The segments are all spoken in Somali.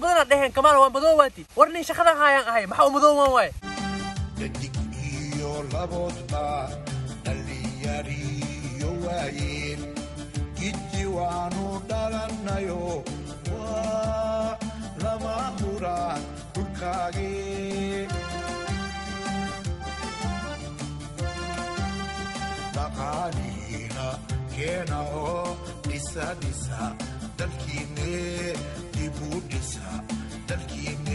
badanaa dheheen kamaal waa madoowaati war nin shaqadan haayaan ahay maxaa u madoowaan waaye dhadig iyo laboodba dhallinyariyo waayeen giddi waanu dhalannayo waa lama huraan dhulkaagee dhaqaalihiina keena oo dhisa dhisa dalkiinne dib u dhisa dalkiinne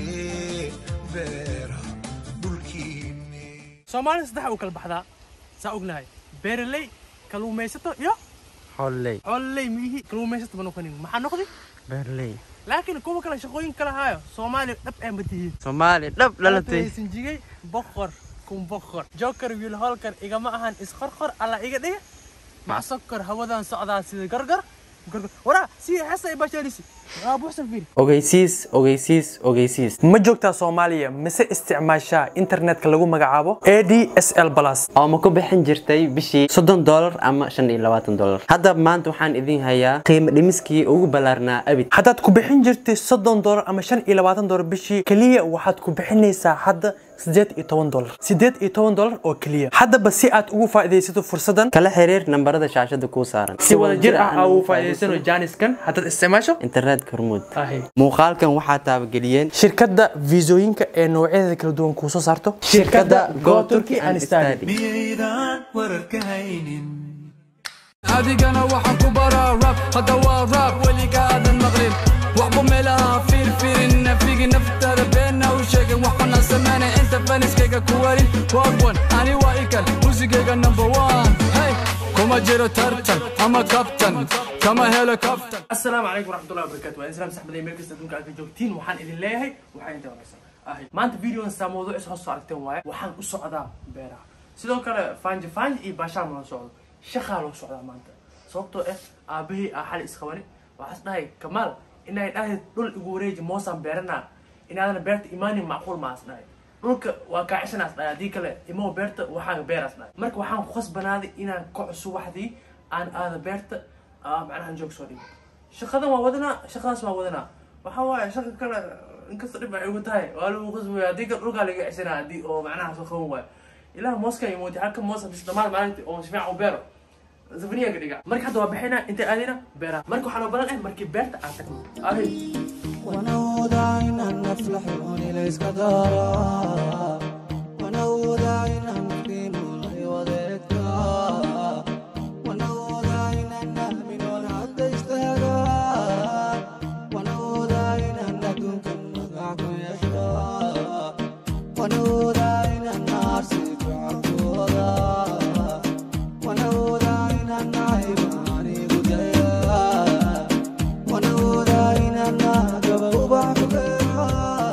beera dhulkiinne soomaalida saddex u kala baxdaa saa ognahay beeraley kaluumaysato iyo xooley xoololey miyihi kaluumaysato ma noqonin maxaa noqdi beerley laakiin kuwa kale shaqooyin kala haayo soomaaliya dhab ee matihiin soomaali dhab dhalatay sinjigay boqor kun boqor joker wiil holkar igama ahan isqorqor alla iga dhiga macsokor hawadan socdaa sida gargar gargar waraa si xesa ibashalisi waa buuxsan fiiri ogeysiis ogeysiis ogeysiis ma joogtaa soomaaliya mise isticmaashaa internetka lagu magacaabo a d s l plus oo ma ku bixin jirtay bishii soddon dolar ama shan iyo labaatan dolar hadda maanta waxaan idin hayaa qiimo dhimiskii ugu ballaarnaa abid haddaad ku bixin jirtay soddon dolar ama shan iyo labaatan dolar bishii keliya waxaad ku bixinaysaa hadda sideed iyo toban dolar sideed iyo toban dolar oo keliya haddaba si aad ugu faa'iidaysato fursadan kala xiriir nambarada shaashada kuu saaran si wada jir ah aa ugu faa'iidaysano jaaniskan haddaad isticmaasho internetka hormuud ahi muuqaalkan waxaa taabageliyeen shirkadda fiisooyinka ee noocyadeeda kala duwan kuu soo saarto shirkadda go turkey and study miyaydaan wararka haynin adigana waxaan ku baraa rab hadda waa rab weligaadan maqlin waxba meelaha fiirfiirin nafigi naftaada beena u sheegin waxbana sameynay inta faniskayga ku warin wagwan ani waa ikan musigayga number one hey kuma jiro tartan ama kabtan kama helo kabtan asalaamu calaykum waraxmatullahi wabarakatu waa islaam saxbaday meel kasta adduunka aad ka joogtiin waxaan idin leeyahay waxaa inta wanaagsan ahay maanta videodan saa mawduucis hoos soo aragteen waaye waxaan u socdaa beeraha sidoo kale faanji faanji iyo baashaan loo socdo shaqaa loo socdaa maanta sababtoo ah aabahii aa xali isqabani waxaas dhahay kamaal inay dhahay dhul igu wareeji moosaan beeranaa inaadana beerta imaanin macquul maas dhahay dhulka waa kaacishanaas dhahay haddii kale imoo beerta waxaan beeraas dhahay marka waxaan ku khasbanaaday inaan kaco subaxdii aan aada beerta aa macnaha joog soo dhigo shaqadan waa wadanaa shaqadaas waa wadanaa waxaa waaye shaqa kale inkasta dhib ay ugu tahay waa lagu khasbaya haddii kale dhulkaa laga ceshanaa haddii oo macnaha soo qaban waayo ilaah mooskan iyo mooti halka moos bis dhammaan maalintii oo si fiican u beero zafaniyanka dhiga marka hadda waa bixinaa intay aadina beeraha marka waxaa loo balan ah markii beerta aad tagno ahi ونودع إن نفلح ونليس كدارا ونودع إن نكرم وذكرى ونودع إن نأمن ونعد اشتهى ونودع إن ندوك النقعك يشرى ونودع إن النار سيفعك وضع ونودع إن النعيم عني قديا ونودع إن النهجب وبعفقها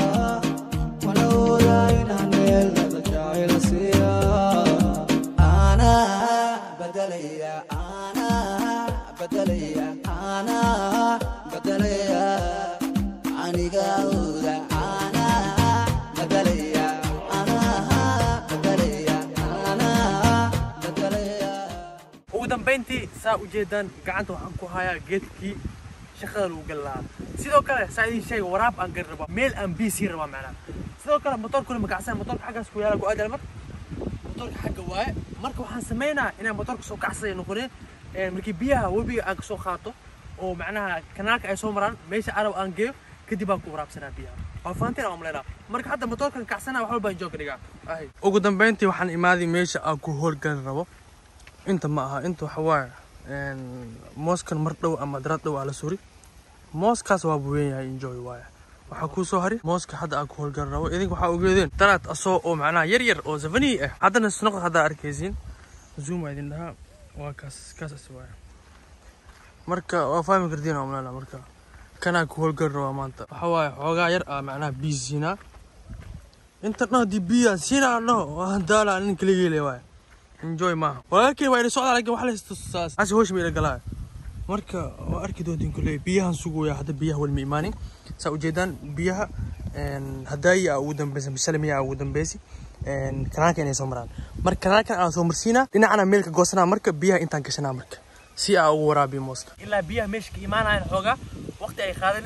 ونودع إن النيل جاعل سيا أنا بدليا أنا بدليا أنا بدليا عني قاودا أنا بدليا أنا بدليا أنا بدليا ugu dambayntii saa ujeedaan gacanta waxaan ku hayaa geedkii shaqada lagu gali lahaa sidoo kale saa idin sheega waraab aan gari rabaa meel aan biyo sii rabaa macnaha sidoo kale motorkuna makacsan motorka xaggaas ku yaala ku aadal mar motorka xagga waaye marka waxaan sameynaa inaan motorka soo kacsada noqoneen Ee, markii biyaha webiga aan kasoo qaato oo macnaha kanaalka ay soo maraan meesha arab aan geeyo kadib aan ku waraabsanaa biyaha waa fahanteen aan umleynaa marka hadda motorkan kacsana wax walba aan joogka dhigaa ahay ugu dambayntii waxaan imaaday meesha aan ku howlgali rabo inta ma aha inta waxa waaye een, mooskan mar dhow ama darad dhow aa la suri mooskaas waa buwen yahay enjoy waaye waxaa kuu soo hari mooska hadda aan ku howlgali rabo idinka waxaa ogeedeen daraad asoo oo macnaha yar yar oo zafanii ah haddana snoqod haddaa arkaysiin zoom waa idin dhahaa waa kaas kaasas waaye marka waa fahmi kartiin oo maleela marka kanaa ku howlgali rabaa maanta waxa waaye xoogaa yar aa macnaha biyo siinaa inta dhan haddii biyaa siinaa dhaho waa daala nin kaligeele waaye enjoy maaha walaalkii waa ila socdaa laakiin wax laystusaas asi hoosh ma ila galaa marka waa arki doontiin kulley biyahan sugaya hadda biyaha weli ma imaanin saa ujeedaan biyaha een, hadaayi aa ugu dambeysa misalamiya aa ugu dambeysi een, kanaalka inay soo maraan marka kanaalkan aan soo marsiinaa dhinacana meelka goosanaa marka biyaha intaan gashanaa marka si aa ugu waraabiyo mooska ilaa biyaha meesha ka imaanayan xoogaa waqti ay qaadane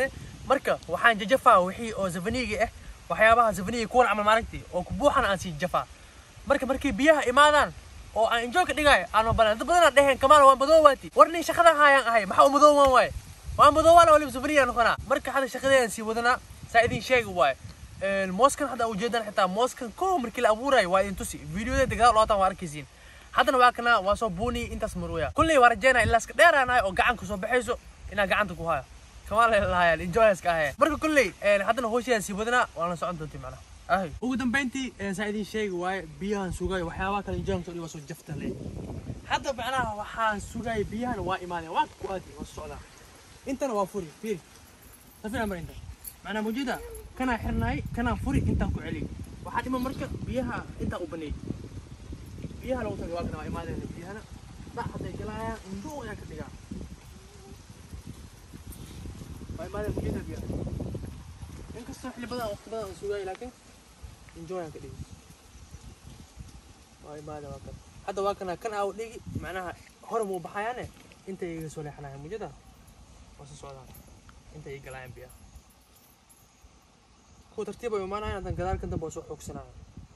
marka waxaan jajafaa wixii oo zafaniga ah waxyaabaha zafaniga kuwan camal maaragti oo ku buuxan aan sii jafaa marka markay biyaha imaadaan oo aan enjoy ka dhigaayo aan balan dad badanaa dheheen kamaal waan madoowaati war nin shaqadan haayaan ahay maxaa u madoowaan waaye waan madoowaana waliba zafaniga noqonaa marka hadda shaqadeedan sii wadanaa saa idin sheegi waaye mooskan hadda ujeedaan xitaa mooskan koo markii la abuurayo waa idin tusi videodeeda gadaal lootaan waa arkaysiin haddana waa kana waa soo buuni intaas marwaya kulley waa rajeynaa ilaa iska dheeraanahay oo gacan kusoo baxayso inaa gacanta ku hayo kamaal lahayaan enjoyska ahaya marka kulley haddana hoosheedan sii wadanaa waan la socon doontii macnaha ahay ugu dambeyntii saa idin sheegi waaye biyahan sugayo waxyaabaha kale enjoy soo dhiba soo jafta le hadda macnaha waxaan sugaya biyahan waa imaadeen waa ku aadi waa socdaa intana waa furi fiiri safina mar inta macnaa mawjuuda kanaa xirnaay kanaa furi intaan ku celiy waxaa dhima marka biyaha intaa u baneey biyaha lagu tagay waa kana waa imaadeen biyahana dhac hadday galaayaan indhuu ayaan ka dhigaa waa imaadeen mawjuuda biyaha inkastoo xilli badan waqti badan aan sugaay laakiin enjoy aan ka dhigi waa imaadeen waa kan hadda waa kana kan aa u dhigi macnaha hore muu baxayaane intay iga soo leexanayan mawjuuda waa soo socdaan intay ii galaayaan biyaha kuwa tartiib ay imaanayaan haddana gadaalkan dambe waa soo xoogsanaya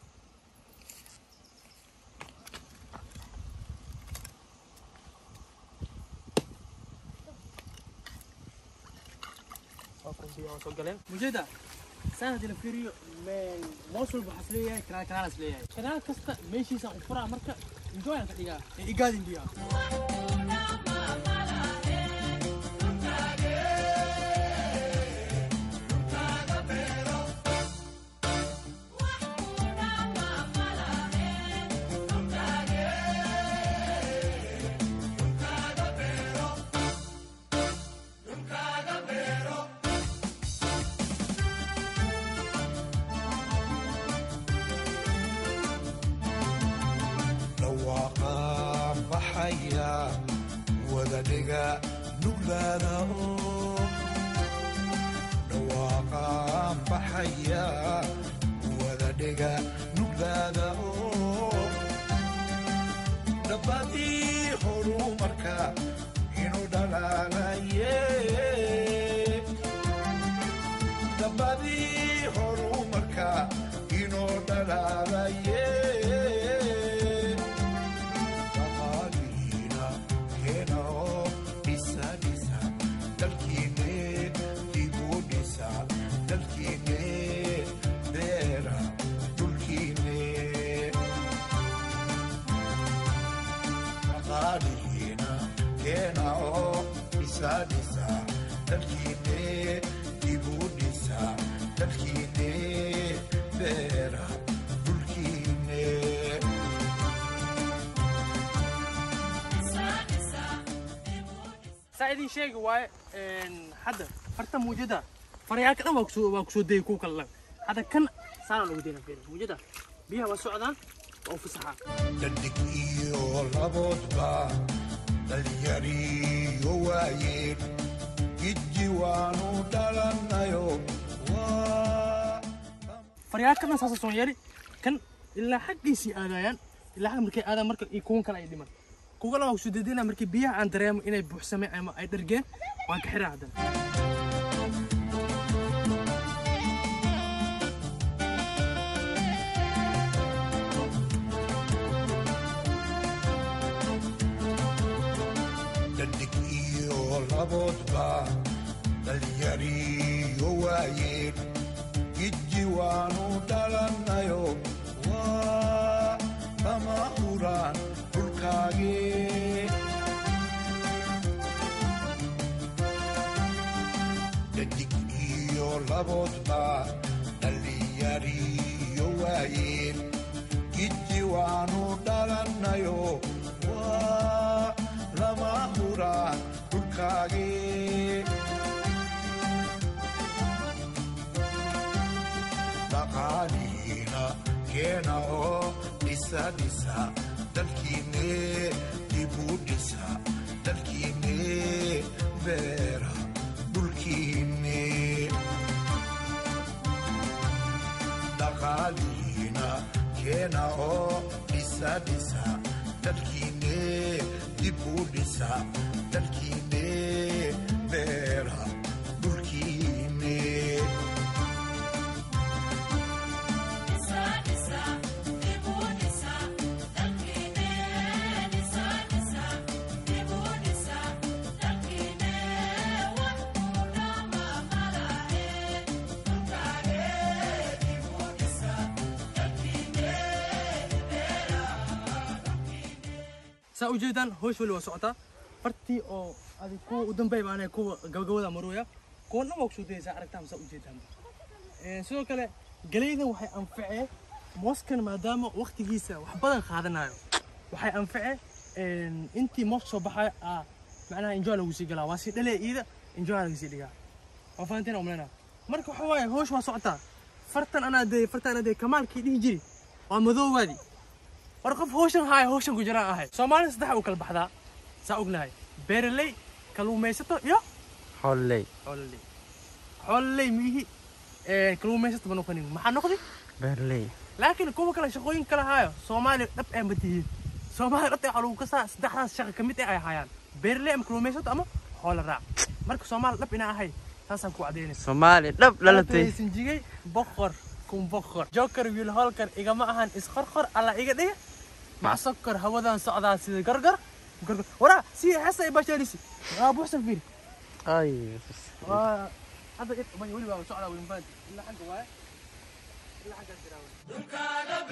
soo galeen mujeda saan haddii la fiiriyo moos walba waxaa isleeyahay kanaal kanaal isleeyahay kanaal kasta meeshiisa u furaa marka enjoy aan ka dhigaa ee igaadin biyaha dhawaaqa baxaya wada dhiga nuglaada oo dhawaaqa baxaya wada dhiga nuglaada oo dhabbadii horumarka inuu dhalaalaye dhabbadii horumarka inuu dhalaalaye dhaqaalihiina keena oo dhisa dhisa dalkiine dibu dhisa dalkiine beera dhulkiine dhaqaalihiina keena oo dhisa dhisa dalkiine dibu dhisa dalkiine beera dhulkiine saa idin sheegi waaye hadda farta muujada farayaalka dhan waa kusoo waa kusoo dayay kuwa kale lag hadda kan saanaan ugu dayna fiiri muujada biyaha waa socdaan waa u fasaxaa dhadig iyo laboodba dhalinyariyo waayeen gidji waanu dhalanayo waa faryaalka dhan saasa soo yari kan ilaa xaggiisii aadayaan ilaa xagga markay aadaan marka iyo kuwan kale ay dhiman kuwa kale waa kusoo daydayna markii biyaha aan dareemo inay buuxsameen ama ay dhargeen waan ka xiraa haddana dhadig iyo laboodba dhalinyariyo waayeen gidji waanu dhalanayo waa lama huraan dhulkaagee dhadig iyo laboodba dhalinyariyo waayeen gidji waanu dhalanayo waa lama huraan dhulkaagee dhaqaalihiina keena oo dhisa dhisa dalkiine dibu dhisa dalkiine beera dhulkiine dhaqaalihiina keena oo dhisa dhisa dalkiine dibu dhisa dalkiine beera dhulkiine saa ujeedaan hoosh weli waa socotaa fartii oo adi kuwa u dambeey baan kuwa gabagabada marooya kuwa dhan waa kusoo dayaysaa aragtaan saa ujeedaan Een, sidoo kale galeydan waxay anfacee mooskan maadaama waqtigiisa wax badan qaadanayo waxay anfacee een, intii moos soo baxayo aa macnaha enjoy lagu sii galaa waa sii dhalee iida enjoy lagu sii dhigaa waa fahanteen umlena marka waxa waaye hoosh waa socotaa fartan anaa dee fartan anaa dee kamaalkii dhihi jiri waa madoowaadi war qof hawshan haaya hawshan ku jiraan ahay soomaalida saddex u kala baxdaa saa ognahay beeraley kaluumaysato iyo xooley xoololey xoololey miihi kaluumaysato ma noqonin maxaa noqdi beerley laakiin kuwa kale shaqooyin kala haayo soomaaliya dhab ee ma tihiin soomaaliya dhabta waxaa lagu kasaa saddexdaas shaqa ka mid eh ay hayaan beeraley ama kaluumaysato ama xoolo raac marka soomaaliya dhab inaa ahay taasaan ku cadaynaysa soomaali dhab dhalatay sinjigay boqor kun boqor joker wiil holkar igama ahan isqorqor alla iga dhiga macsokor hawadan socdaa sida gargar gargar waraa si xesa ibashalisi waa buuxsan fiiri ay waa hadda id bay weli baa socdaa weyn baan ilaa xagga waaye ilaa xagga jiraa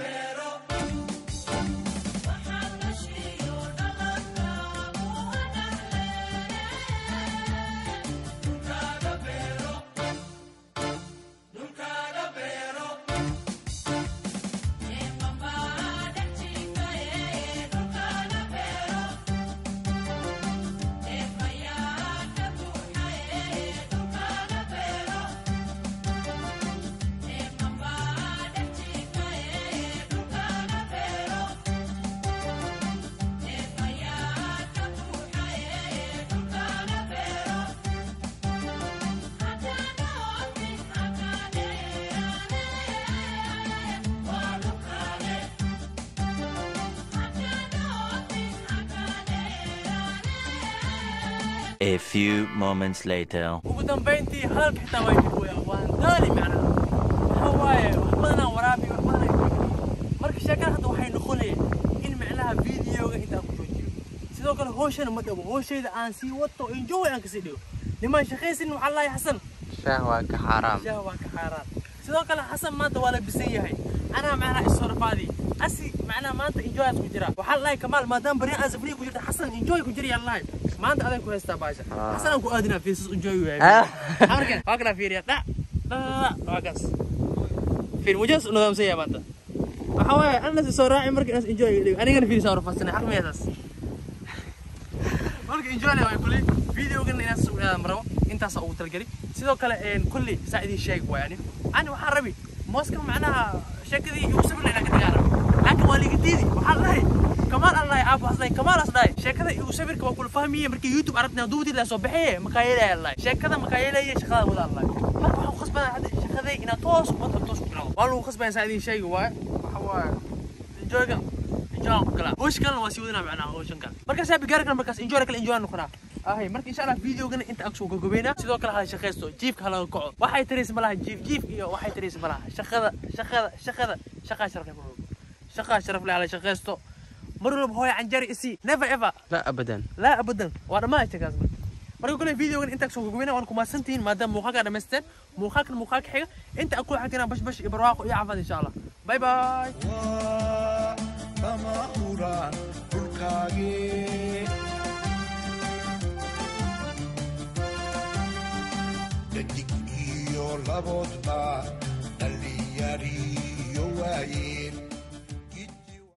A few moments later. ugu dambayntii hadalka xitaa waa jir weya waan daali macnaha waxa waaye wax badanaa waraabi wax badanaa marka sheekada hadda waxay noqonayeen in macnaha videoga intaan ku joojiyo sidoo kale hooshana ma dhabo hooshayda aan sii wato enjoy aan kasii dhigo nimaan shaqaysin waxaa lahay xasan shaah waa ka xaaraam shaah waa ka xaaraan sidoo kale xasan maanta waa la bisan yahay anaa macnaha issorfaadi asi macnaha maanta enjoyaad ku jira waxaa lahay kamaal maadaama bari aan safriya ku jirta xasan enjoy ku jira yaa lahay maanta aday ku haystaa baasha xasan aan ku aadinaa fiisas enjoy u yahay Ah. marka waa kana fiiriya dha dha waa kaas fiir wajas nidaamsan yahay maanta waxaa waaye anas soo raaci marka inaas enjoy dhigo anigana fiiri saa rafaasanay xaq miyaadaas marka enjoy waay kulli videogan inaas soo aadam rabo intaas ugu talgeli sidoo kale een kulli saa idin sheeg waay ani ani waxaan rabi mooska macnaha sheekadii igu sabir inaan ka diyaara laakiin waa liga diidi waxaa lahay kamaal aan lahay aabo hasday kamaal as dhahay sheekada igu sabirka waa kula fahmiye markii youtube aragtina duubtii la soo baxee makaayelaya lahay sheekada makaayelaya shaqada wada lahay marka waxaan ku khasbanaa hadda shaqaday inaan toos wata toos ku bilaabo waa lagu khasbanaya saa idin sheegi waay waxa waaye enjoyga enjoy ku kala hoosh kalena waa sii wadana macnaha hooshan kale markaas yaa bigaari kale markaas enjoy kale enjoy noqonaa ahay marka insha allah videogana inta agsoo gogobeynaa sidoo kale hala shaqaysto jiifka hala kaco waxay tariis malaha jiif jiif iyo waxay tariis malaha shaqada shaqada shaqada shaqaa sharaf leh marwalba shaqaa sharaf leh hala shaqaysto mar walba hooya canjari isi never ever la abadan لا ابدا وانا ما اشتكاز marka kule videogan inta soo gogobina waan ku maasantihiin maadaama muuqaalka dhamaysteen muuqaalkan muuqaalka xiga inta aku xagina bash bash iyo barwaaqo iyo caafimaad insha allah bye bye waa kama huraan dhulkaagee dhadig iyo laboodba dhallinyariyo waaye